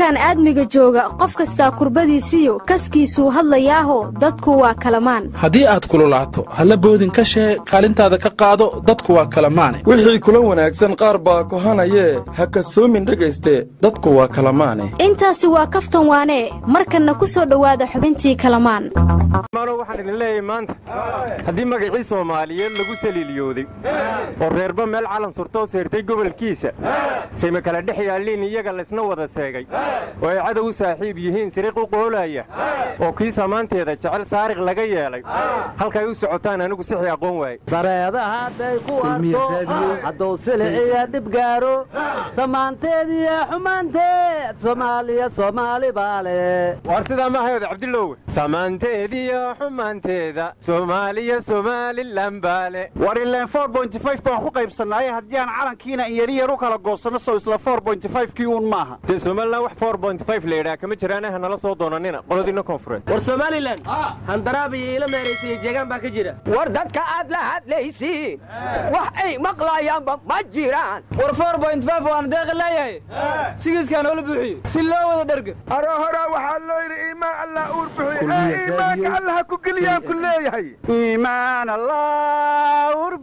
koonkan aadmiga jooga qof kastaa kurbadiisiyo kaskiisuu hadlayaaho dadku waa kalamaan haddii aad kululaato halla boodin ka shee kaalintaada ka qaado dadku waa kalamaane wixii kula wanaagsan qaar baa kohanayee ha kasoomin dhegayste dadku waa kalamaane intaasi waa kaftan waanee markanna ku soo dhowaada xubintii kalamaan waxaan idin leeyahay maanta haddii magacii soomaaliyeed lagu saliiliyooday oo reerba meel calan surtoo seertay gobolkiisa sayma kala dhex yaalliin iyaga laysna wada seegay oo ay cadow u saaxiib yihiin siriiq u qoolaya oo kii samaanteeda jecel saariq laga yeelay halkay u socotaan anigu sixii aqoon waaye sareeda hadday ku arto hadduu siliciya dhib gaaro samaanteediyo xumaanteed soomaaliya soomaali baale waar sidaa ma hayooda cabdiloowe samaanteediyo xumaanteeda soomaaliya somalilan baale war ileen baan ku qaybsannaaye haddii aan calankiina inyariyar u kala goosanno sow isla kii uun maaha dee somalilan wax la yidhaha kama jiraane ha nala soo doonanina qoladiina koonfureed war somalilan handaraab iyo iila meeraysiiyo jeegaan baa ka jira war dadka aad la hadlaysiin wax ay maqlayaanba ma jiraan war waan deeqi leeyahay sigiiskaa noola buuxiyo si loo wada dherga aro horaa waxaa loo yidhi iimaan allah uur buxiyo ee iimaanka allaha ku geliyaan ku leeyahay iimaan allah uur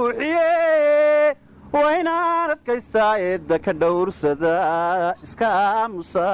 buuxiye waa inaan adkaystaa eedda ka dhowrsada iska aamusa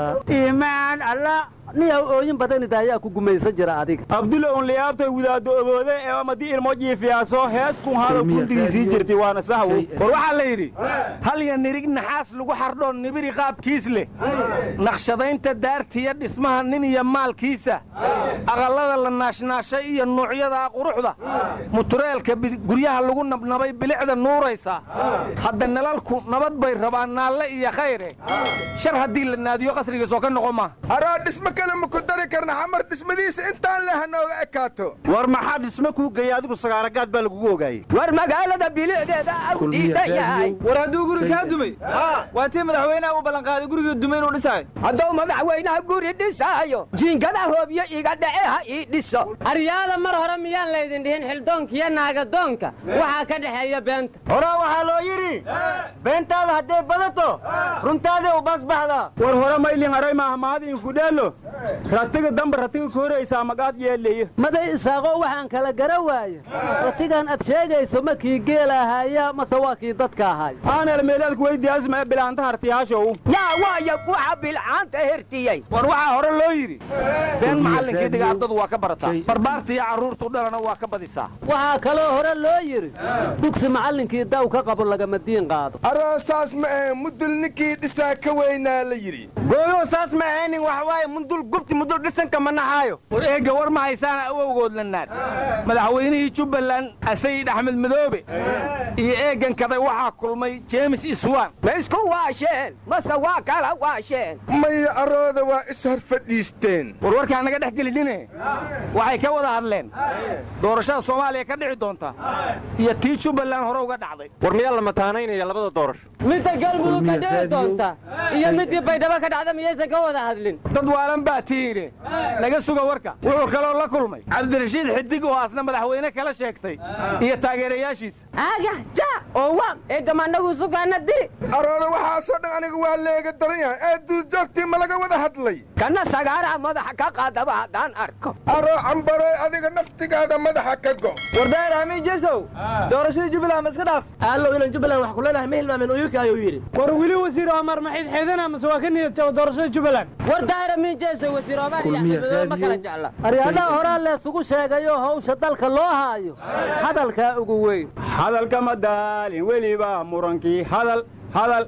iimaan alla niyaw ooyin badanida ayaa ku gumaysan jira adiga abdulla un liyaabtay wadaaddo oboode ee amadii ilmo jiifiyaaso hees kun hado gundigiisii jirtay waana sahwo war waxaa la yidhi halya nirig naxaas lagu xardhoo nibiri qaabkiis leh naqshadaynta daartiya dhismaha nin iyo maalkiisa aqallada la naashnaashay iyo nuucyada quruxda mutureelka guryaha lagu nabnabay bilicda nuuraysa hadda nalalku nabad bay rabaan naalle iyo khayre shar haddii la naadiyo qasrigiisoo ka noqon maaha dhismo kale ma ku dari karna xamar dhismadiisa intaan leh hanooga ekaato war maxaa dhismo kuu geeya adigu sagaaragaad baa lagugu ogaayey war magaalada bilicdeeda au diidan yahay war hadduu guri kaa dumay waa tii madaxweynaha u ballanqaaday gurigii dumay inuu dhisaayo hadduu madaxweynaha guri dhisaayo jiinkada hoobyo iga dhace ha ii dhiso aryaada mar hore miyaan laydin dhihin xildoonkiyo naagadoonka waxaa ka dhexeeya beenta horaa waxaa loo yidhi beentaada hadday badato runtaaday u basbaxdaa war hore maylin aray maahmaadiinkudheelo ratiga damba ratiga ka horaysaa magaad yeeleeye maday isaaqoo waxaan kala gara waaye ratigan ad sheegayso ma kii geel ahaya mase waa kii dadka ahay aanel meelaadku weydiyaasma bilaanta hartiyaashow yaa waaya waxa bilcaanta hertiyey war waxaa hore loo yidhi been macallinkii dhigaardadu waa ka barataa barbaarta iyo carruurtu dhalana waa ka badisaa waxaa kaloo hore loo yidhi dugsi macallinkii daw ka qabo lagama diin qaado aroosaas ma ahe mudul ninkii dhisaa ka weynaa la yidhi gooyo saas ma ahaynin wax waaye mundul gubti mudul dhisanka ma naxaayo war eegga war ma haysaana awowgood la naad madaxweynihii jubbaland asayid axmed madoobe iyo eeggan kaday waxaa kulmay jeemis iswan ma isku waasheen mase waa kala waasheen maya arooda waa ishor fadhiisteen war warkaan naga dhex gelidhine waxay ka wada hadleen doorashada soomaaliya ka dhici doonta iyo tii jubbaland hore uga dhacday war miyaa la mataanaynaya labada doorasho midda galmudug ka dhici doonta iyo middii baydhabo ka dhacda miyaysan ka wada hadlin dad waalan baa tiidhe naga suga warka wuxuu kaloo la kulmay cabdirashiid xidig oo asna madaxweyne kala sheegtay iyo taageerayaashiisa aga ja oo waan eegamanagu sugaana diri arooda waxaasoo dhan aniga waa leega daran yahay ee duurjoogtii ma laga wada hadlay kana sagaaraa madaxa ka qaadaba haddaan arko aroo cambaroy adiga naftigaada madaxa ka go wardaayir amiin jesow doorashadii jubbaland ma iska dhaaf allow ilan jubbaland wax kuleenahay ma hilmaamin uyuka ayuu yidhi war weli wasiir omar maxayd xeedana mase waa ka niyad jaba doorashada jubbaland war daahir amiin jesow wasiir omar iyo axmed madoobe ma kala jecla aryaadaha horaa leesugu sheegayo hawsha dalka loo haayo hadalkaa ugu weyn hadalka ma daalin weliba murankii hadal hadal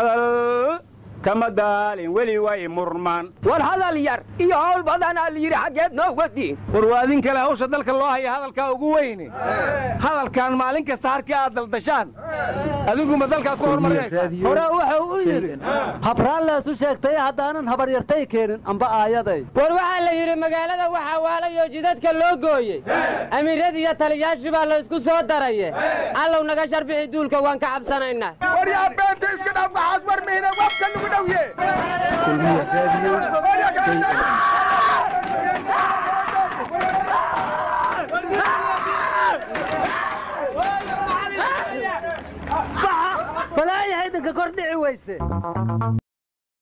hadal kama daalin weli way murmaan war hadal yar iyo hawl badanaa la yidhi xaggeed noo wadiin war waa adin kale hawsha dalka loo haya hadalkaa ugu weyne hadalkan maalin kasta harkii aad daldashaan adiguma dalkaad ku hormarinaysaa hore wuxuu u yidhi habraan leesu sheegtay haddaanan habaryartay keenin amba aayaday war waxaa la yidhi magaalada waxaa waalayoo jidadka loo gooyey amiiradii iyo taliyaashii baa laysku soo daraye allow naga sharbixi duulka waan ka cabsanaynaa war yaa beenta iska dhaaf waxaas war mihina wafka nugu dhowye balaayahay idinka kor dhici weyse